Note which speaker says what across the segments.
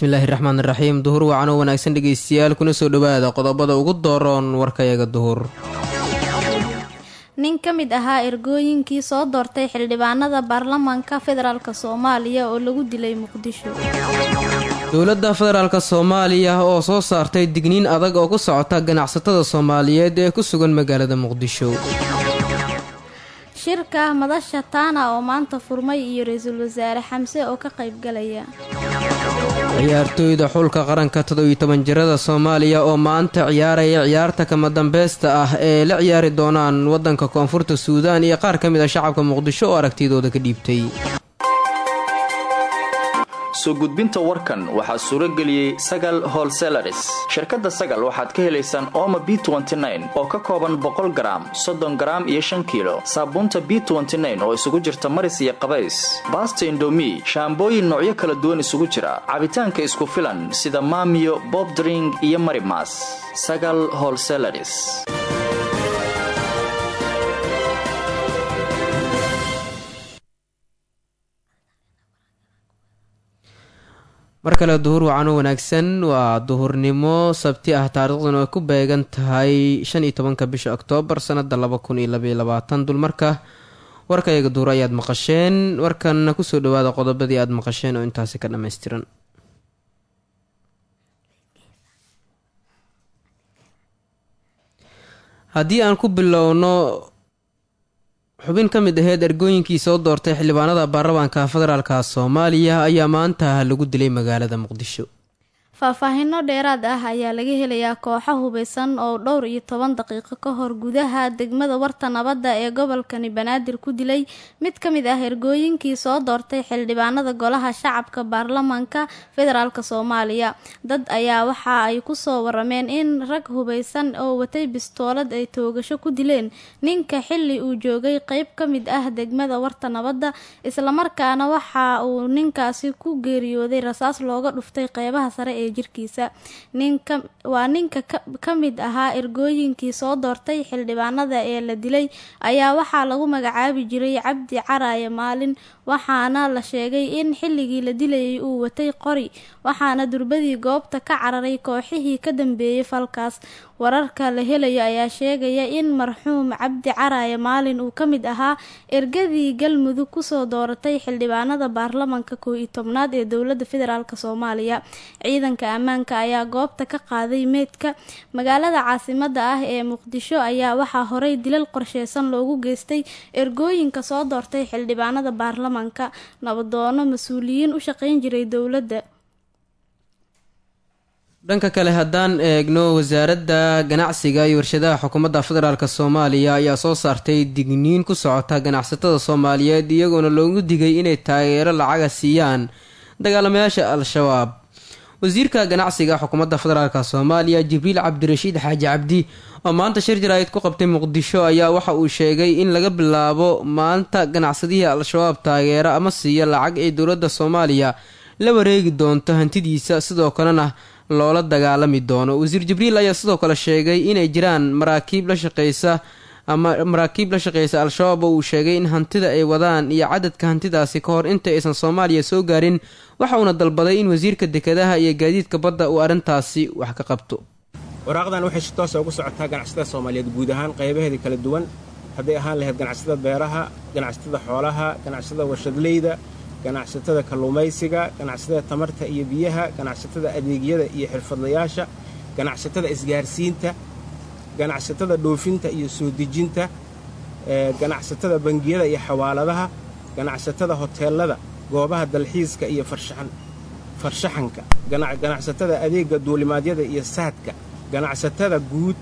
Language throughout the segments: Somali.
Speaker 1: bismillaahi raxmaan iraxiim duhur wacan oo wanaagsan dhegeystayaal kuna soo dhowaada qodobada ugu dooroon warkayaga duhur
Speaker 2: nin ka mid ahaa ergooyinkii soo doortay xildhibaanada baarlamaanka federaalk soomaaliya oo lagu dilay muqdisho
Speaker 1: dowladda federaalk soomaaliya oo soo saartay digniin adag oo ku socota ganacsatada soomaaliyeed ee ku sugan magaalada muqdisho
Speaker 2: shirka madasha taana oo maanta furmay iyo ra-iisul wasaare xamse oo ka qaybgalaya
Speaker 1: ciyaartooyda xulka qaranka todobiyo toban jirada soomaaliya oo maanta ciyaaraya ciyaarta kama dambaysta ah ee la ciyaari doonaan waddanka koonfurta suudaan iyo qaar ka mid a shacabka muqdisho oo aragtidooda ka dhiibtay
Speaker 3: soo gudbinta warkan waxaa suuro geliyey sagal holselaris shirkadda sagal waxaad ka helaysaan ooma b oo ka kooban boqol garaam soddon garaam iyo shan kiilo saabuunta b oo isugu jirta maris iyo qabays baasta indomi shaambooyin noocyo kala duwan isugu jira cabitaanka isku filan sida maamiyo bobdring iyo marimas sagal holselaris
Speaker 1: mar kale duhur wacan oo wanaagsan waa duhurnimo sabti ah taariikhduna ay ku beegan tahay shan iyo tobanka bisha oktoobar sanada laba kun iyo labaiyo labaatan dulmarka warkayaga duhur ayaad maqasheen warkanna kusoo dhawaada qodobadii aada maqasheen oo intaasi ka dhammaystiran haddii aan ku bilowno xubin ka mid aheyd ergooyinkii soo doortay xildhibaanada baarlamaanka federaalka soomaaliya ayaa maanta lagu dilay magaalada muqdisho
Speaker 2: faahfaahino dheeraad ah ayaa laga helayaa kooxo hubeysan oo dhowr iyo toban daqiiqo ka hor gudaha degmada warta nabadda ee gobolkani banaadir ku dilay mid ka mid ah ergooyinkii soo doortay xildhibaanada golaha shacabka baarlamaanka federaalk soomaaliya dad ayaa waxa ay kusoo warameen in rag hubeysan oo watay bistoolad ay toogasho ku dileen ninka xili uu joogay qeyb ka mid ah degmada warta nabadda islamarkaana waxa uu ninkaasi ku geeriyooday rasaas looga dhuftay qeybaha sare ee jirkiisa ninka waa ninka ka mid ahaa ergooyinkii soo doortay xildhibaanada ee la dilay ayaa waxaa lagu magacaabi jiray cabdi caraaye maalin waxaana la sheegay in xilligii la dilayay uu watay qori waxaana durbadii goobta ka cararay kooxihii ka dambeeyey falkaas wararka la helayo ayaa sheegaya in marxuum cabdi caraaye maalin uu ka mid ahaa ergadii galmudug kusoo dooratay xildhibaanada baarlamanka koo iyo tobnaad ee dowlada federaalk soomaaliya ciidanka ammaanka ayaa goobta ka qaaday meydka magaalada caasimada ah ee muqdisho ayaa waxaa horey dilal qorsheysan loogu geystay ergooyinka soo doortay xildhibaanada baarlamanka nabadoono mas-uuliyiin u shaqeyn jiray dowladda
Speaker 1: dhanka kale haddaan eegno wasaaradda ganacsiga iyo warshadaha xukuumadda federaalk soomaaliya ayaa soo saartay digniin ku socota ganacsatada soomaaliyeed iyagoona loogu digay inay taageero lacaga siiyaan dagaalamayaasha al-shabaab wasiirka ganacsiga xukuumadda federaalk soomaaliya jibriil cabdirashiid xaaji cabdi oo maanta shir jaraa'id ku qabtay muqdisho ayaa waxa uu sheegay in laga bilaabo maanta ganacsadihii al-shabaab taageero ama siiya lacag ay dowladda soomaaliya la wareegi doonto hantidiisa sidoo kalena loola dagaalami doono wasiir jibriil ayaa sidoo kale sheegay inay jiraan maraakiib la shaqeysa ama maraakiib la shaqeysa al-shabaab oo uu sheegay in hantida ay wadaan iyo cadadka hantidaasi ka hor inta aysan soomaaliya soo gaarin waxa uuna dalbaday in wasiirka dekedaha iyo gaadiidka badda uu arrintaasi wax ka qabto
Speaker 4: waraaqdan waxay si toosa ugu socotaa ganacsatada soomaaliyeed guud ahaan qaybaheedii kala duwan hadday ahaan lahayd ganacsatada beeraha ganacsatada xoolaha ganacsatada warshadleyda ganacsatada kalluumaysiga ganacsatada tamarta iyo biyaha ganacsatada adeegyada iyo xirfadlayaasha ganacsatada isgaarsiinta ganacsatada dhoofinta iyo soo dejinta ganacsatada bangiyada iyo xawaaladaha ganacsatada hoteelada goobaha dalxiiska iyo farshaxanka ganacsatada adeega duulimaadyada iyo saadka ganacsatada guud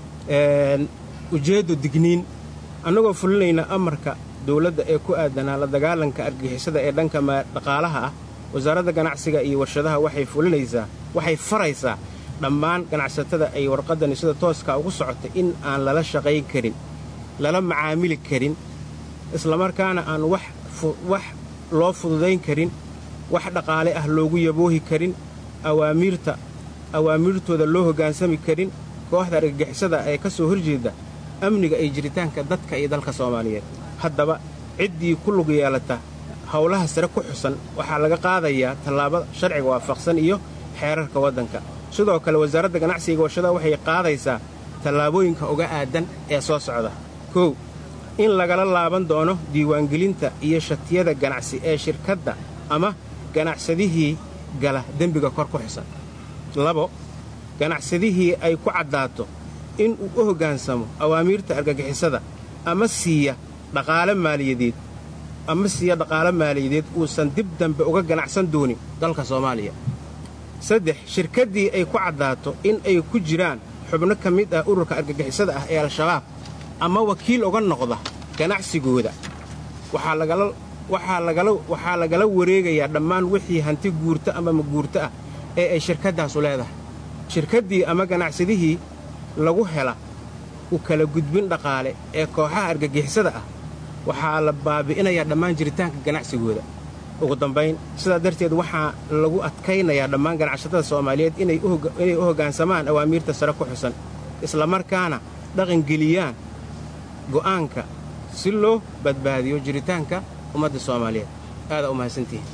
Speaker 4: ujeeddo digniin annagoo fulinayna amarka dowladda ee ku aadanaa la dagaalanka argixisada ee dhanka dhaqaalaha ah wasaaradda ganacsiga iyo warshadaha waxay fulinaysaa waxay faraysaa dhammaan ganacsatada ay warqaddani sida tooskaa ugu socota in aan lala shaqayn karin lala macaamili karin islamarkaana aan wax loo fududayn karin wax dhaqaale ah loogu yaboohi karin awaamiirta awaamiirtooda loo hoggaansami karin kooxda argagixisada ee ka soo horjeeda amniga iyo jiritaanka dadka iyo dalka soomaaliyeed haddaba ciddii ku lug yeelata howlaha sare ku xusan waxaa laga qaadayaa tallaabo sharciga waafaqsan iyo xeerarka waddanka sidoo kale wasaaradda ganacsiga warshadaha waxay qaadaysaa tallaabooyinka uga aadan ee soo socda kow in lagala laaban doono diiwaangelinta iyo shatiyada ganacsi ee shirkadda ama ganacsadihii gala dembiga kor ku xisan labo ganacsadihii ay ku caddaato in uu u hoggaansamo awaamiirta argagixisada ama siiya dhaqaale maaliyadeed ama siiya dhaqaale maaliyadeed uusan dib dambe uga ganacsan doonin dalka soomaaliya saddex shirkaddii ay ku caddaato in ay ku jiraan xubno ka mid ah ururka argagixisada ah ee al-shabaab ama wakiil uga noqda ganacsigooda waxaa lagala wareegayaa dhammaan wixii hanti guurto ama maguurto ah ee ay shirkaddaasu leedahay shirkaddii ama ganacsadihii lagu hela u kala gudbin dhaqaale ee kooxaha argagixisada ah waxaa la baabi'inayaa dhammaan jiritaanka ganacsigooda ugu dambayn sidaa darteed waxaa lagu adkaynayaa dhammaan ganacsatada soomaaliyeed inay u hoggaansamaan awaamiirta sare ku xusan islamarkaana dhaqangeliyaan go'aanka si loo badbaadiyo jiritaanka ummadda soomaaliyeed aadaa u mahadsantihin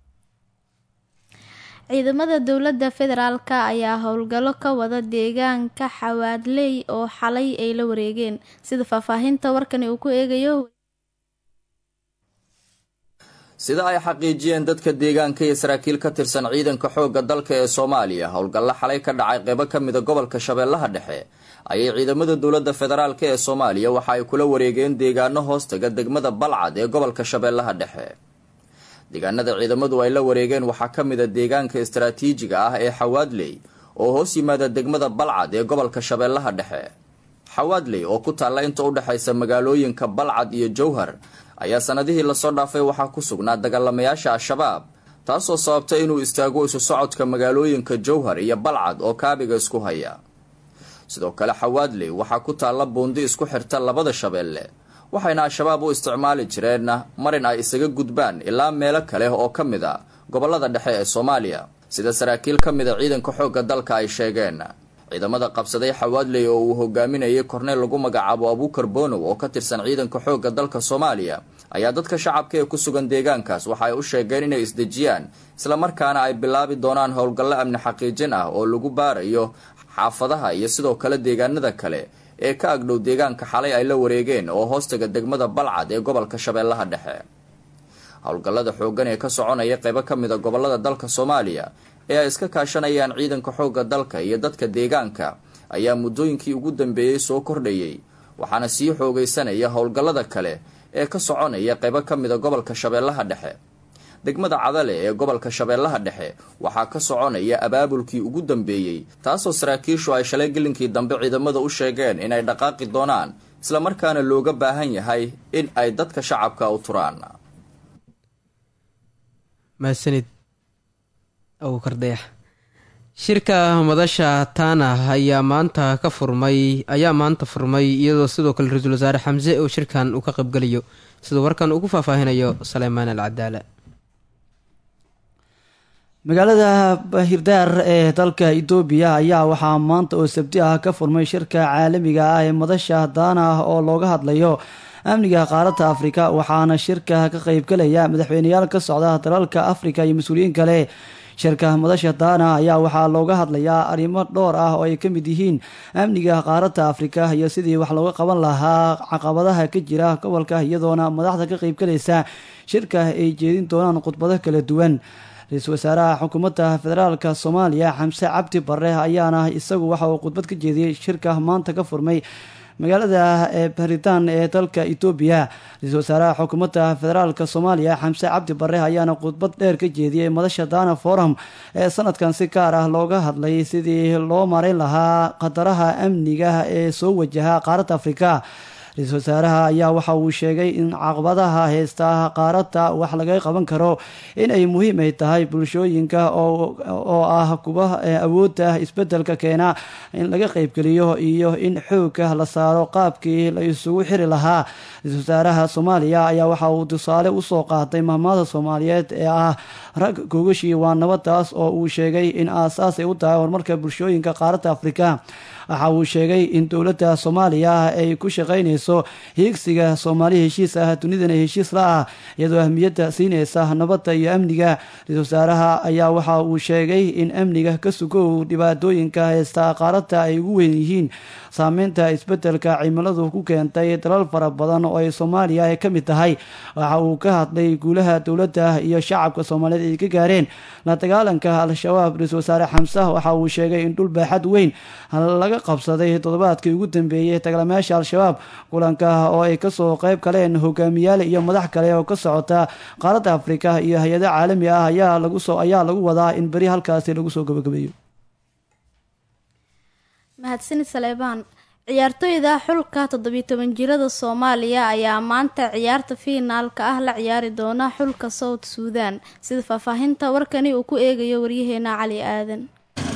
Speaker 2: ciidamada dowladda federaalka ayaa howlgallo ka wada deegaanka xawaadley oo xalay ay la wareegeen sida faahfaahinta warkani uu ku eegayo
Speaker 3: sida ay xaqiijiyeen dadka deegaanka iyo saraakiil ka tirsan ciidanka xoogga dalka ee soomaaliya howlgallo xalay ka dhacay qeybo ka mida gobolka shabeellaha dhexe ayay ciidamada dowladda federaalk ee soomaaliya waxa ay kula wareegeen deegaano hoostaga degmada balcad ee gobolka shabeellaha dhexe deegaanada ciidamadu ay la wareegeen waxaa ka mid a deegaanka istaraatiijiga ah ee xawaadley oo hoos yimaada degmada balcad ee gobolka shabeellaha dhexe xawaadley oo ku taalla inta u dhexaysa magaalooyinka balcad iyo jowhar ayaa sanadihii lasoo dhaafay waxaa ku sugnaa dagaalamayaasha al-shabaab taasoo sababtay inuu istaago isu socodka magaalooyinka jowhar iyo balcad oo kaabiga isku haya sidoo kale xawaadley waxaa ku taalla buundi isku xirta labada shabeelle waxayna al-shabaab u isticmaali jireen marin ay isaga gudbaan ilaa meelo kale oo ka mid a gobolada dhexe ee soomaaliya sida saraakiil ka mid a ciidanka xoogga dalka ay sheegeen ciidamada qabsaday xawaadley oo uu hogaaminayay korneyl lagu magacaabo abuukar bonow oo ka tirsan ciidanka xoogga dalka soomaaliya ayaa dadka shacabka ee ku sugan deegaankaas waxa ay u sheegeen inay isdejiyaan islamarkaana ay bilaabi doonaan howlgallo amni xaqiijin ah oo lagu baarayo xaafadaha iyo sidoo kale deegaanada kale ee ka agdhow deegaanka xalay ay la wareegeen oo hoostaga degmada balcad ee gobolka shabeellaha dhexe howlgallada xooggan ee ka soconaya qeybo ka mid a gobolada dalka soomaaliya ee ay iska kaashanayaan ciidanka xoogga dalka iyo dadka deegaanka ayaa muddooyinkii ugu dambeeyey soo kordhayay waxaana sii xoogaysanaya howlgallada kale ee ka soconaya qeybo ka mid a gobolka shabeellaha dhexe degmada cadale ee gobolka shabeellaha dhexe waxaa ka soconaya abaabulkii ugu dambeeyey taasoo saraakiishu ay shalay gelinkii dambe ciidamada u sheegeen inay dhaqaaqi doonaan islamarkaana looga baahan yahay in ay dadka shacabka u turaan
Speaker 1: mahadsanid abuukar dayax shirka madasha taana ayaa maanta ka furmay ayaa maanta furmay iyadoo sidoo kale ra-iisul wasaare xamse oo shirkan uu ka qaybgelayo siduu warkan ugu faahfaahinayo saleymaan al cadaala
Speaker 5: magaalada hirdaar ee dalka itoobiya ayaa waxaa maanta oo sabti ah ka furmay shirka caalamiga ah ee madasha daana ah oo looga hadlayo amniga qaaradda afrika waxaana shirka ka qeybgalaya madaxweyneyaal ka socda dalalka afrika iyo mas-uuliyiin kale shirka madasha daana ayaa waxaa looga hadlayaa arrimo dhowr ah oo ay ka mid yihiin amniga qaaradda afrika iyo sidii wax looga qaban lahaa caqabadaha ka jira gobolka iyadoona madaxda ka qeybgalaysa shirka ay jeedin doonaan khudbado kala duwan ra-iisul wasaaraha xukuumadda federaalka soomaaliya xamse cabdi bare ayaana isagu waxa uu khudbad ka jeediyey shirka maanta ka furmay magaalada baritaan ee dalka etoobiya ra-iisul wasaaraha xukuumadda federaalka soomaaliya xamse cabdi bare ayaana khudbad dheer ka jeediyey madasha dana forum ee sanadkan si gaar ah looga hadlay sidii loo mareyn lahaa qadaraha amniga ee soo wajaha qaaradda afrika ra-iisul wasaaraha ayaa waxa uu sheegay in caqabadaha heysta qaaradda wax laga qaban karo inay muhiim ay tahay bulshooyinka oo ah kuwa awoodda isbedelka keena in laga qeybgeliyo iyo in xoogga la saaro qaabkii la isugu xiri lahaa ra-iisul wasaaraha soomaaliya ayaa waxa uu tusaale usoo qaatay mahmaada soomaaliyeed ee ah rag gogashii waa nabadaas oo uu sheegay in aasaas ay u tahay horumarka bulshooyinka qaaradda afrika waxa uu sheegay in dowladda soomaaliya ay ku shaqaynayso hiigsiga soomaali heshiis ah dunidana heshiis la ah iyadoo ahmiyadda siinaysa nabadda iyo amniga ra-iisul wasaaraha ayaa waxa uu sheegay in amniga ka sugow dhibaatooyinka haysta qaaradda ay ugu weyn yihiin saameynta isbeddelka cimiladu ku keentay dalal fara badan oo ay soomaaliya ay ka mid tahay waxa uu ka hadlay guulaha dowladda iyo shacabka soomaaliyeed ay ka gaareen la dagaalanka al-shabaab ra-iisul wasaare xamse waxa uu sheegay in dhul baaxad weyn laga qabsaday toddobaadkii ugu dambeeyey dagaalamayaasha al-shabaab kulanka oo ay kasoo qayb galeen hogaamiyaal iyo madax kale oo ka socota qaaradda afrika iyo hay-ada caalami ah ayaa lagu soo ayaa lagu wadaa in beri halkaasi lagu soo gabagabeeyo
Speaker 2: mahadsanid saleebaan ciyaartooyda xulka toddobiyo toban jirada soomaaliya ayaa maanta ciyaarta fiinaalka ah la ciyaari doona xulka south suudan sida faahfaahinta warkani uu ku eegayo waryaheena cali aadan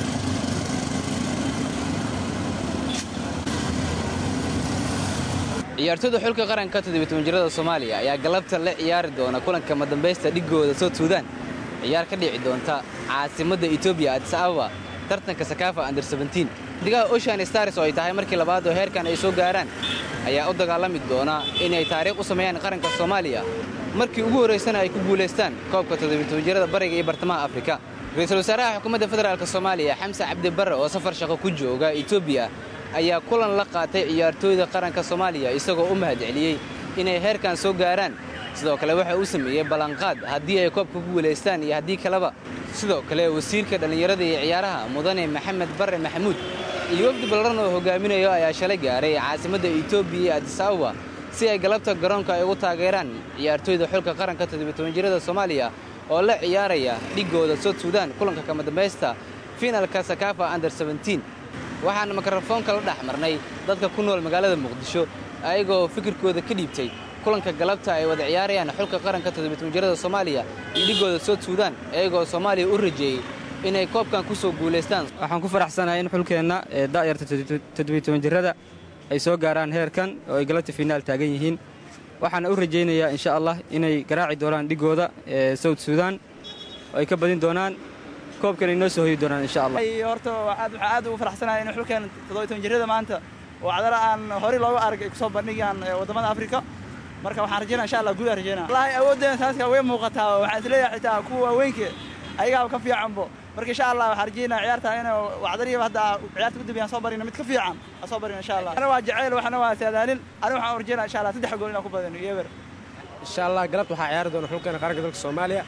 Speaker 6: ciyaartooyda xulka qaranka toddobiy-toban-jirada soomaaliya ayaa galabta la ciyaari doona kulanka madambaysta dhigooda south suudan ciyaar ka dhici doonta caasimadda etoobiya adis ababa tartanka sakaafa under sebentiin xidigaha ocean stars oo ay tahay markii labaad oo heerkan ay soo gaaraan ayaa u dagaalami doona inay taariikh u sameeyaan qaranka soomaaliya markii ugu horraysana ay ku guulaystaan koobka toddobiy-toban-jirada bariga iyo bartamaha afrika ra-iisul wasaaraha xukuumadda federaalk soomaaliya xamse cabdi barre oo safar shaqo ku jooga etoobiya ayaa kulan la qaatay ciyaartooyda qaranka soomaaliya isagoo u mahad celiyey inay heerkan soo gaaraan sidoo kale waxa uu sameeyey ballanqaad haddii ay koobka ku guulaystaan iyo haddii kaleba sidoo kale wasiirka dhallinyarada iyo ciyaaraha mudane maxamed barre maxamuud iyo wafdi ballaran oo hogaaminayo ayaa shalay gaaray caasimadda etoobiya iyo adis ababa si ay galabta garoonka ay ugu taageeraan ciyaartooyda xulka qaranka toddobiy-toban-jirada soomaaliya oo la ciyaaraya dhigooda south suudan kulanka kama dambaysta fiinalka sakaafa under sebentiin waxaana mikrofoonka la dhex marnay dadka ku nool magaalada muqdisho ayagoo fikirkooda ka dhiibtay kulanka galabta ay wada ciyaarayaan xulka qaranka toddobiy-toban-jirada soomaaliya iyo dhigooda south suudan iyagoo soomaaliya u rajeeyey inay koobkan ku soo guulaystaan
Speaker 7: waxaan ku faraxsanahay in xulkeenna ee da'yarta toddobiy-toban-jirada ay soo gaaraan heerkan oo ay galabta fiinaal taagan yihiin waxaana u rajaynayaa insha allah inay garaaci doonaan dhigooda ee south suudan oo ay ka badin doonaan koobkan ay noo soo hoyi doonaan insha allah
Speaker 8: horta waxaan aad ugu faraxsanahay in xulkeen toddobiy-toban-jirada maanta oo cadala aan horey looga arag ay kusoo bandhigayaan waddamada afrika marka waxaan rajaynaa insha allah guud aan rajaynaa wallahi awooddeena taaska way muuqataa waxaan isleeyahay xitaa kuwa waaweynka ayagaaba ka fiicanbo marka insha allah waxaan rajaynaa ciyaarta in wacdariya hadda ciyaarta gudub aan soo barino mid ka fiican aan soo barino insha allah ana waa jacayl waxna waa saadaalin ani waxaan rajaynaa insha allah saddex gool inaan ku badino iyo eber
Speaker 9: insha allah galabta waxaa ciyaari doona xulkeena qaranka dalka soomaaliya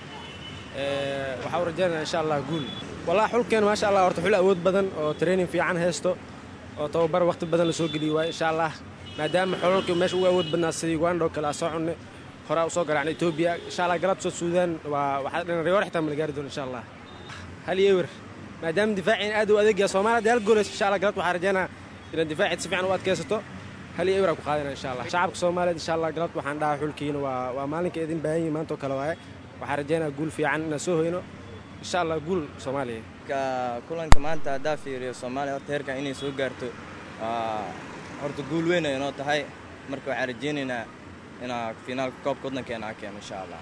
Speaker 9: waxaan u rajaynayaa insha allah guul wallahi xulkeena maasha allah horta xul awood badan oo training fiican haysto oo tababar waqti badan la soo geliyey waay insha allah maadaama xolalkii meesha ugu awood badnaa sidii uganda oo kale aa soo cunne horaa u soo garaacna etoobiya insha allah galabta soo suudaan waa waxaa dhan riyoor xitaa mala gaari doona insha allah hal iyo ewer maadaama difaaciin aad u adeegaya soomaaliya dee hal gooleys insha allah galabta waxaan rajaynaa inaad difaaciid si fiican u adkaysato hal iyo ewer aan ku qaadana insha allah shacabka soomaaliyeed insha allah galabta waxaan dhahaa xulkiina waa waa maalinka idin baahan yihin maanta oo kale waaye waxaan rajaynaa guul fiican inaan soo hoyno insha allah guul soomaaliya
Speaker 10: kulanka maanta haddaa fiiriyo soomaaliya horta heerkan inay soo gaarto horta guul weyn ay inoo tahay marka waxaan rajaynaynaa inaa finaalka koobka waddankeena aan keeno insha allah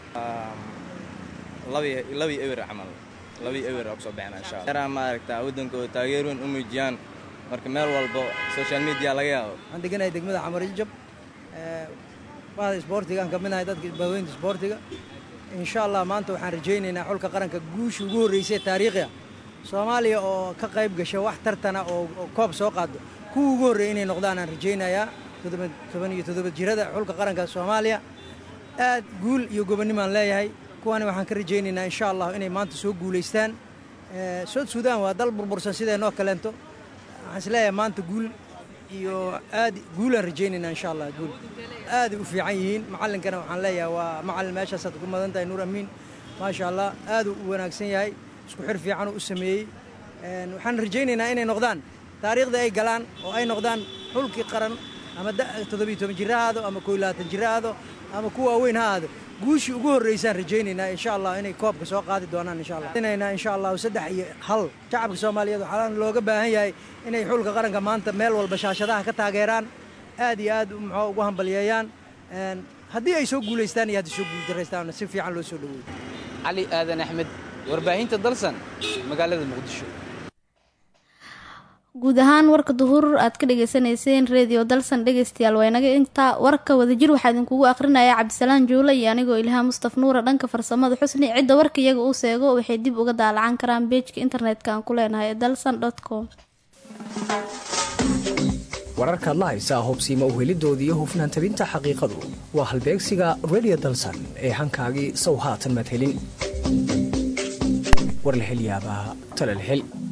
Speaker 10: labii ewer camal labii ewer oo kusoo baxena insha allah yaraa maaragtaa waddankooda taageer weyn u muujiyaan marka meel walbo social media laga yaabo
Speaker 11: waxaan deganahay degmada xamarijab bahda isboortigaan ka midnahay dadka baaweynta isboortiga insha allah maanta waxaan rajaynaynaa xulka qaranka guusha ugu horreysay taariikhiga soomaaliya oo ka qayb gasha wax tartana oo koob soo qaado kuwa ugu horreeyay inay noqdaan aan rajaynayaa toban iyo toddoba jirada xulka qaranka soomaaliya aad guul iyo gobonnimaan leeyahay kuwaani waxaan ka rajaynaynaa insha allah inay maanta soo guulaystaan south suudan waa dal burbursan sideenoo kaleento waxaan is leeyahay maanta guul iyo aad guulaan rajaynaynaa insha allah guul aaday u fiican yihiin macallinkana waxaan leeyahay waa macallin meeshaasaad ku madan tahay nuur amiin maasha allah aaduu u wanaagsan yahay isku xir fiicanuu u sameeyey waxaan rajaynaynaa inay noqdaan taariikhda ay galaan oo ay noqdaan xulkii qaran ama toddobiyo toban jira ha aado ama koo iyo labaatan jira ha aado ama kuwa waaweyn ha aado guushii ugu horreysaan rajaynaynaa insha allah inay koobka soo qaadi doonaan insha allah inaynaa insha allahu saddex iyo hal shacabka soomaaliyeed waxaa looga baahan yahay inay xulka qaranka maanta meel walba shaashadaha ka taageeraan aad iyo aad muxuu ugu hambalyeeyaan haddii ay soo guulaystaan iyo haddii soo guuldarraystaan si fiican loo soo dhaweeyo
Speaker 6: cali aadan axmed warbaahinta dalsan magaalada muqdisho
Speaker 2: guud ahaan warka duhur aad ka dhagaysanayseen redio dalsan dhegaystayaal waa inaga intaa warka wadajir waxaa idinkugu aqrinaya cabdisalaan juule iyo anigoo ilhaa mustaf nuura dhanka farsamada xusni cidda warka iyaga uu seego waxay dib uga daalacan karaan beejka internetka aan ku leenahay ee dalsan com
Speaker 12: wararkaad la haysaa hubsiima uhelidoodii iyo hufnaan tabinta xaqiiqadu waa halbeegsiga redio dalsan ee hankaagii sow haatan madhelin war la hel yaabaa tala la hel